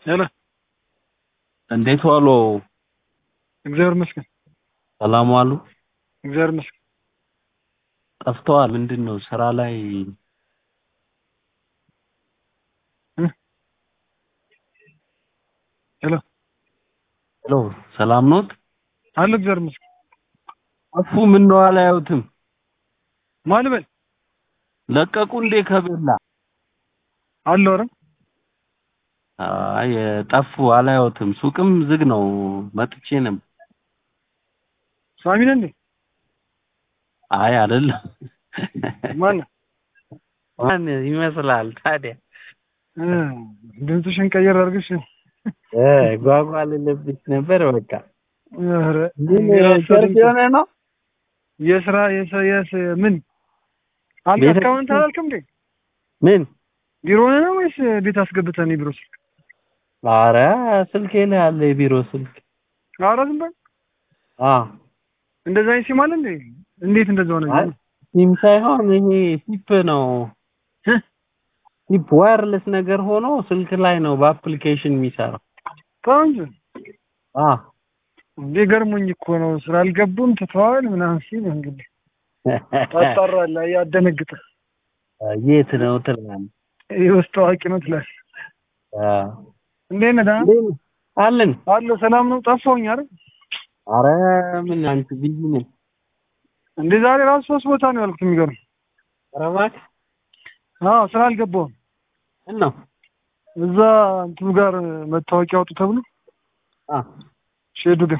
ሄሎ እንዴት ዋሉ? እግዚአብሔር ይመስገን። ሰላም ዋሉ? እግዚአብሔር ይመስገን። ጠፍተዋል። ምንድን ነው ስራ ላይ ሄሎ ሄሎ፣ ሰላም ኖት? አለ እግዚአብሔር ይመስገን። ጠፉ። ምን ነው አላየሁትም? ማን በል ለቀቁ እንዴ ከቤላ? አለ ኧረ አይ ጠፉ፣ አላየሁትም። ሱቅም ዝግ ነው። መጥቼ ነበር። ሳሚ ነህ እንዴ? አይ አይደለም። ማን ማን ይመስላል ታዲያ? እ ድምፅሽን ቀየር አድርገሽ እ ጓጓ ልልብሽ ነበር። በቃ ኧረ ግን የራሱ ቸርች ድምፅ የሆነ ነው። የስራ የሰ የስ ምን አንተ ቤተ- እስካሁን አላልክም እንዴ? ምን? ቢሮ ነህ ነው ወይስ ቤት አስገብተህ ነው ቢሮ ስልክ? ኧረ ስልኬ ላይ አለ የቢሮ ስልክ። ኧረ ዝም በል አ እንደዛ አይነት ሲም አለ እንዴ? እንዴት እንደዛ ሆነ? አይ ሲም ሳይሆን ይሄ ቲፕ ነው። እ? ቲፕ ዋየርለስ ነገር ሆኖ ስልክ ላይ ነው በአፕሊኬሽን የሚሰራው። ተው እንጂ አ እንዴ ገርሞኝ እኮ ነው። ስራ አልገቡም ትተዋል ምናምን ሲል እንግዲህ ታጣራለህ፣ ያደነግጥህ የት ነው ትላለህ? ይህ ውስጥ ታዋቂ ነው ትላለህ። አ እንዴት ነህ? ደህና እንዴት ነህ? አለን። አለሁ። ሰላም ነው? ጠፋሁኝ አይደል? አረ ምን አንተ ቢዚ ነህ? እንዴ ዛሬ ራሱ ሶስት ቦታ ነው ያልኩት። የሚገርም ኧረ እባክህ አዎ፣ ስራ አልገባሁም። ምን ነው? እዛ እንትኑ ጋር መታወቂያ አውጡ ተብሎ አ ሼዱ ጋር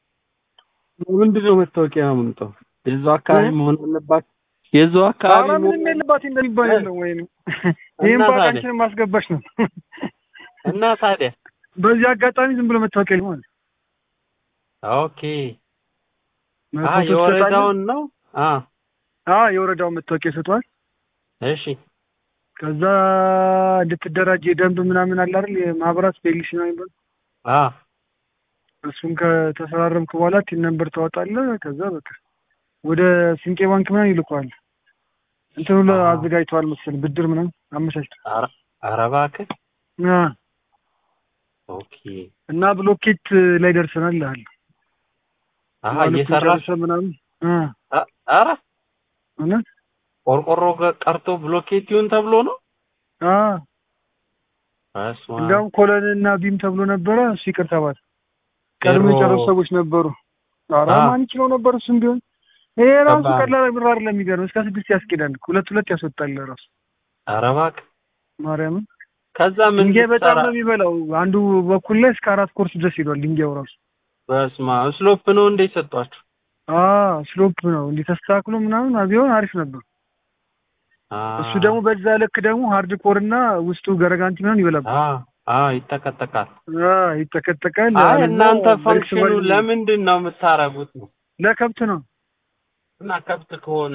ምንድን ነው መታወቂያ ምንጠው? የዛው አካባቢ እ? መሆን አለባት። የዛው አካባቢ ኧረ መሆን ምንም የለባት እንደሚባል የለም። ወይ ይህም እና ታዲያ? ባቃችንን ማስገባች ነው። እና ታዲያ በዚህ አጋጣሚ ዝም ብሎ መታወቂያ ሊሆን ኦኬ አ የወረዳውን ነው አ የወረዳውን መታወቂያ ይሰጠዋል። እሺ ከዛ እንድትደራጅ የደንብ ምናምን አለ አይደል የማህበራት ፔሊሲ ነው የሚባለው አ እሱን ከተፈራረምክ በኋላ ቲን ነምበር ታወጣለህ። ከዛ በቃ ወደ ስንቄ ባንክ ምናምን ይልከዋል። እንትን ሁሉ አዎ። አዘጋጅተዋል መሰለኝ ብድር ምናምን አመቻችተው ኧረ ኧረ እባክህ አ ኦኬ እና ብሎኬት ላይ ደርሰናል እልሃለሁ። አሀ ማለት እየሰራሽ ጨርሰህ ምናምን አ አ- ኧረ እውነት ቆርቆሮ ገ- ቀርቶ ብሎኬት ይሁን ተብሎ ነው አ በስመ አብ። እንዲያውም ኮለን እና ቢም ተብሎ ነበረ። እሱ ይቅር ተባለ። ቀድሞ ዜሮ- የጨረሱ ሰዎች ነበሩ። ኧረ አ። ማን ይችለው ነበር እሱም ቢሆን ይሄ ራሱ ከባድ። ቀላል ብር አይደለም። የሚገርም እስከ ስድስት ያስኬዳል። ሁለት ሁለት ያስወጣል ራሱ ኧረ እባክህ ማርያምን ከዛ ምን ድንጋይ በጣም ልትሰራ ነው የሚበላው። አንዱ በኩል ላይ እስከ አራት ኮርስ ድረስ ሄዷል ድንጋዩ ራሱ። በስመ አብ ስሎፕ ነው እንዴ ሰጧችሁ? አ ስሎፕ ነው እንዲህ ተስተካክሎ ምናምን ቢሆን አሪፍ ነበር። አ እሱ ደግሞ በዛ ልክ ደግሞ ሃርድ ኮር እና ውስጡ ገረጋንቲ ምናምን ይበላል። አ አ ይጠቀጠቃል። አ ይጠቀጠቃል። አይ አለዛ እናንተ በርክስ ፈንክሽኑ በርክስ ለምንድን ነው የምታረጉት ነው? ለከብት ነው። እና ከብት ከሆነ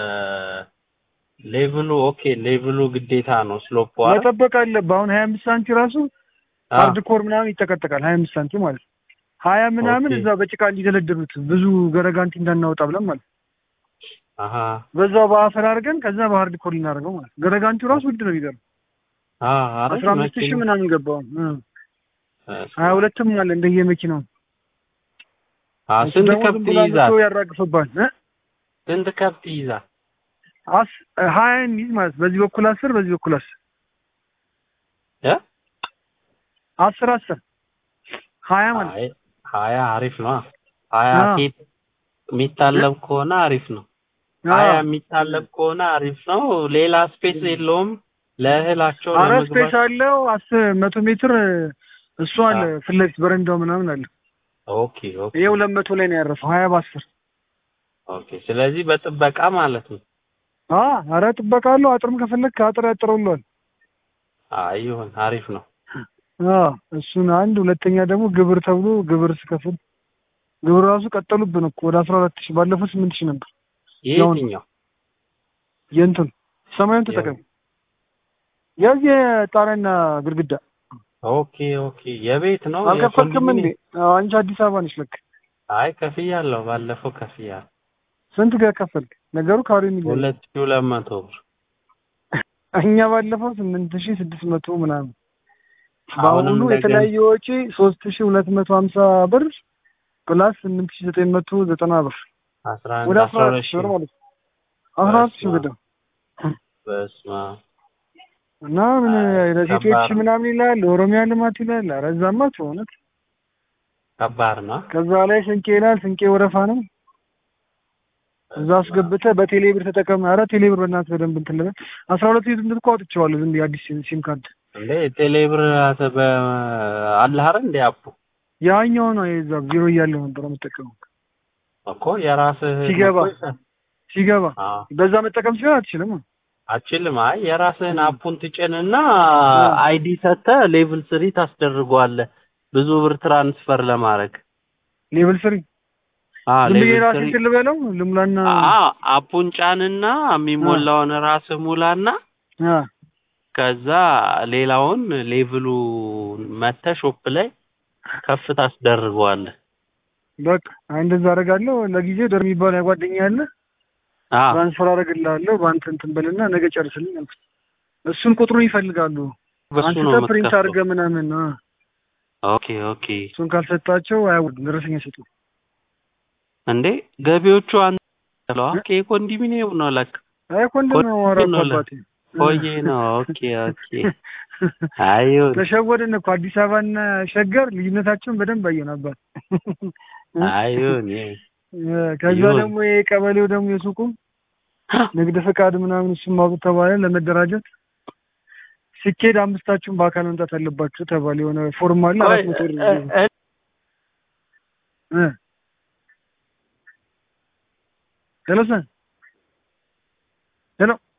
ሌቭሉ ኦኬ ሌቭሉ ግዴታ ነው ስሎፕ አይደል? መጠበቅ አለብህ። አሁን ሀያ አምስት ሳንቲ ራሱ አ ሃርድ ኮር ምናምን ይጠቀጠቃል። ሀያ አምስት ሳንቲ ማለት ነው። ሀያ ምናምን ኦኬ። እዛ በጭቃ እንዲደለድሉት ብዙ ገረጋንቲ እንዳናወጣ ብለን ማለት ነው። አሀ በዛው በአፈር አድርገን ከዛ በሃርድ ኮር ልናደርገው ማለት ነው። ገረጋንቲው ራሱ ውድ ነው የሚገርም አ አረ አስራ አምስት ሺህ ምናምን ገባው። ሀያ ሁለትም አለ እንደየመኪናው። አ እሱ ስንት ደግሞ ዝም ከብት ብሎ ይይዛል? አምጥቶ ያራግፍባል እ? ስንት ከብት ይይዛል? አስ ሀያ የሚይዝ ማለት በዚህ በኩል አስር በዚህ በኩል አስር እ አስር አስር ሀያ ማለት አይ ሀያ አሪፍ ነው። ሀያ አዎ። ሴት የሚታለብ ከሆነ አሪፍ ነው። ሀያ የሚታለብ ከሆነ አሪፍ ነው። ሌላ ስፔስ የለውም ለእህላቸው አረ ስፔስ ለመግባት። አለው አስር መቶ ሜትር እሱ አለ አዎ። ፊት ለፊት በረንዳው ምናምን አለ። ኦኬ ኦኬ ይሄ ሁለት መቶ ላይ ነው ያረፈው ሀያ በአስር ኦኬ። ስለዚህ በጥበቃ ማለት ነው። አ አረ ጥበቃ አለው። አጥርም ከፈለክ አጥር ያጥረውልዋል። አይ ይሁን አሪፍ ነው። አ እሱን አንድ ሁለተኛ ደግሞ ግብር ተብሎ ግብር ስከፍል ግብር ራሱ ቀጠሉብን እኮ ወደ አስራ አራት ሺህ ባለፈው ስምንት ሺህ ነበር። ያው ነው። የትኛው የእንትን ሰማዩን ተጠቀም የዚህ ጣሪያና ግድግዳ ኦኬ ኦኬ። የቤት ነው አልከፈልክም እንዴ? የኮንዶሚኒየም? አዎ፣ አንቺ አዲስ አበባ ነሽ ለክ አይ ከፍያለሁ። ባለፈው ከፍያለሁ። ስንት ጋር ከፈልክ? ነገሩ ካሬ የሚል ሁለት ሺህ ሁለት መቶ ብር እኛ ባለፈው ስምንት ሺህ ስድስት መቶ ምናምን በአሁኑ እንደገና- የተለያየ ወጪ ሶስት ሺ ሁለት መቶ ሀምሳ ብር ፕላስ ስምንት ሺ ዘጠኝ መቶ ዘጠና ብር አስራ አንድ ወደ አስራ አስራ ሁለት አራት ሺ ብር ሺህ ማለት ነው። አስራ አራት ሺ በስመ ብር በስመ አብ እና ምን አይ፣ ለሴቶች ከባድ ነው። ምናምን ይላል፣ ለኦሮሚያ ልማት ይላል። ኧረ እዛማ እውነት ከባድ ነው። ከዛ ላይ ስንቄ ይላል። ስንቄ ወረፋ ነው። እዛ አስገብተህ በቴሌ ብር ተጠቀም። ኧረ ቴሌ ብር በእናትህ በደንብ እንትን ልበል። አስራ ሁለት ሴት እኮ አውጥቼዋለሁ ዝም ብዬ አዲስ ሲም ካርድ እንዴ ቴሌብር አተ በ አለህ አይደል እንዴ አፑ ያኛው ነው የዛ ቢሮ እያለሁ ነበር የምጠቀመው። እኮ የራስህ ሲገባ እኮ ይሰ- ሲገባ አዎ በዛ መጠቀም ሲሆን አትችልም። አችልም። አይ የራስህን አፑን ትጭንና አ። አይዲ ሰጥተህ ሌቭል ስሪ ታስደርገዋለህ ብዙ ብር ትራንስፈር ለማድረግ ሌቭል ስሪ አ ዝም ብዬ ሌቭል ራሴ ስሪ እንትን ልበለው ልሙላና አ አፑን ጫንና የሚሞላውን ራስህ ሙላና አ ከዛ ሌላውን ሌቭሉ መተህ ሾፕ ላይ ከፍ ታስደርገዋለህ። በቃ አይ እንደዛ አደርጋለሁ። ለጊዜው ደር የሚባል ያጓደኛ ያለ አ ትራንስፈር አደርግልሃለሁ በአንተ እንትን በልና ነገ ጨርስልኝ አልኩት። እሱን ቁጥሩን ይፈልጋሉ። በሱ ነው አንተ ፕሪንት የምትከፍለው። አድርገህ ምናምን አ ኦኬ ኦኬ። እሱን ካልሰጣቸው አያውድም ደረሰኝ አይሰጡም። እንዴ ገቢዎቹ አንተ ለዋ ኮንዶሚኒየም ነው ለካ አይ ኮንዶም ነው ኮንዶም ነው አባቴ ቆየ ነው። ኦኬ ኦኬ። አይሁን ተሸወድን እኮ አዲስ አበባና ሸገር ልዩነታቸውን በደንብ አየን አባት። አይሁን ከዛ ይሁን። ደግሞ የቀበሌው ደግሞ የሱቁም ንግድ ፈቃድ ምናምን እሱም ማውጣት ተባለ ለመደራጀት ሲኬድ አምስታችሁም በአካል መምጣት አለባችሁ ተባለ። የሆነ ፎርም አለ አራት መቶ ብር እ- እ- እ ሄሎ ሰን ሄሎ